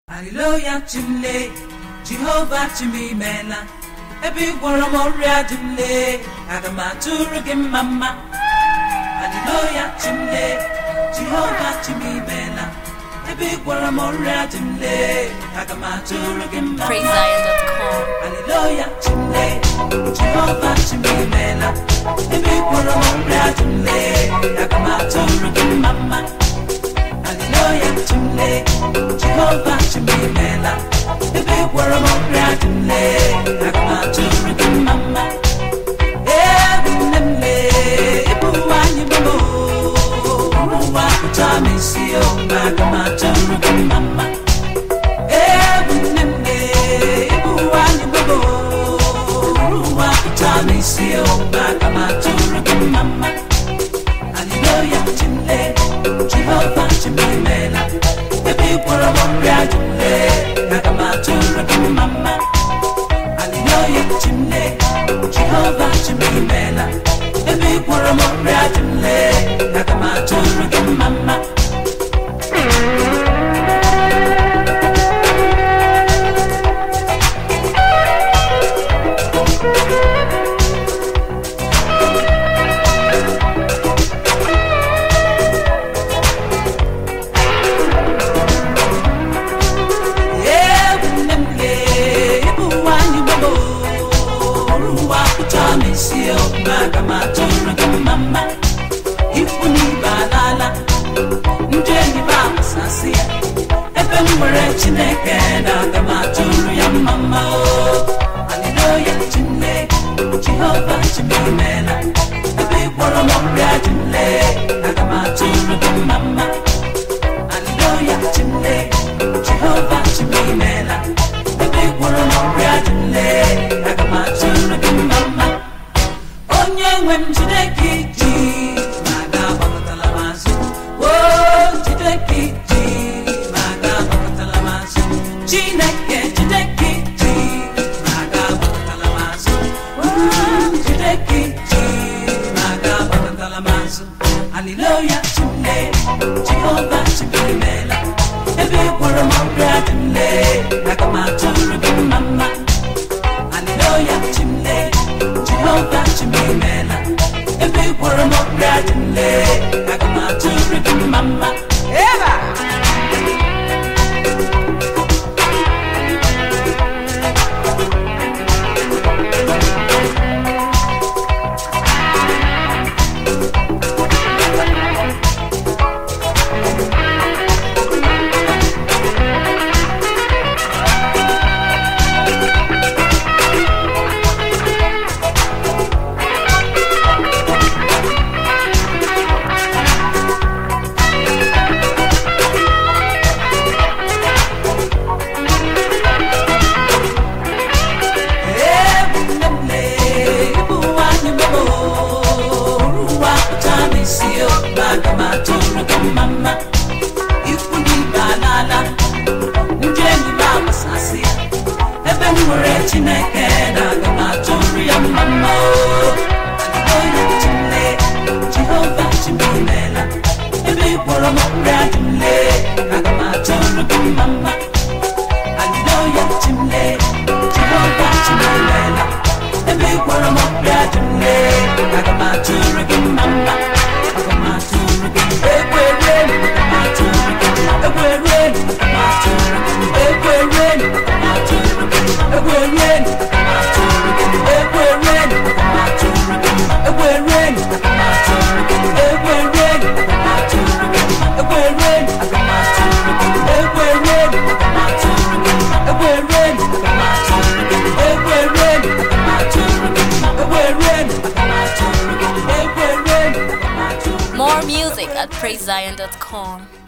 haleluya chimle jehova chimimela ebe ị gwọrọ m ọrịa dị m lee aga m atụrụ gị mma mma haleluya chimle jehova chimimela ebe ị gwọrọ m ọrịa dị m lee aga m atụrụ gị mma mma PraiseZion.com. haleluya chimle jehova chimimela ebe ị gwọrọ m ọrịa dị m lee aga m atụrụ gị mma mma haleluya chimle jehova chimimela ebe ị gwọrọ m ọrịa dị m lee aga m atụrụ gị mma mma Ebu nne m lee ịbụ nwanyị mama ụwa pụta m isi o aga m atụrụ gị mma mma Ebu nne m lee ịbụ nwanyị mama ụwa pụta m isi o aga m atụrụ gị mma mma Hallelujah, chimle, Jehovah chimemela. Ebe ị gwọrọ m ọrịa dị m lee, aga m atụrụ gị mma mma. Hallelujah, chimle, Jehovah chimemela. Ebe ị gwọrọ m ọrịa dị m lee, aga m atụrụ gị mma mma. Ebu nne m lee, ịbụ nwanyị gbogbo, ụwa pụta m isi o, aga m atụrụ gị mma mma. Ikwu na ibe alaala, ndị enyi m agbasasị ya. Ebe m nwere Chineke na aga m atụrụ ya mma mma o. Haleluya, Chineke, Jehova chimemela. Ebe ị gwọrọ m ọrịa dị m lee, aga m atụrụ gị mma mma. Hallelujah, chimle, Jehovah chimimela. Ebe ị gwọrọ m ọrịa dị m lee, aga m atụrụ gị mma mma. Onye nwe m jide ka iji, ma ga-agbakọtala m azụ. Oo, jide ka iji, ma ga-agbakọtala m azụ. Chineke jide ka iji, ma ga-agbakọtala m azụ. Oo, jide ka iji, ma ga-agbakọtala m azụ. Hallelujah, chimle, Jehovah chimimela. Ebe ị gwọrọ m ọrịa dị m lee, aga m atụrụ gị mma mma. Hallelujah, chimle, Jehovah chimimela. Ebe ị gwọrọ m ọrịa dị m lee, aga m atụrụ gị mma mma. Eba! Ebu nne m lee, ịbụ nwanyị mama ụwa pụta m isi o, ma aga m atụrụ gị mma mma. Ikwu na ibe alaala, ndị enyi m agbasasị ya. Ebe m nwere Chineke na aga m atụrụ ya mma mma o. Hallelujah, chimle, Jehova chimimela. Ebe ị gwọrọ m ọrịa dị m lee, aga m atụrụ gị mma mma. Hallelujah, chimle, Jehova chimimela. Ebe ị gwọrọ m ọrịa dị m lee, aga m atụrụ gị mma mma. Aga m atụrụ gị ekwere, aga m atụrụ gị ekwere, aga m atụrụ gị ekwere, aga m atụrụ gị ekwere, aga m atụrụ gị ekwere, aga m atụrụ gị ekwere, aga m atụrụ gị ekwere, aga m atụrụ gị ekwere, aga m atụrụ gị ekwere, aga m atụrụ gị ekwere, aga m atụrụ gị ekwere, aga m atụrụ gị ekwere, aga m atụrụ gị ekwere, aga m atụrụ More music at PraiseZion.com.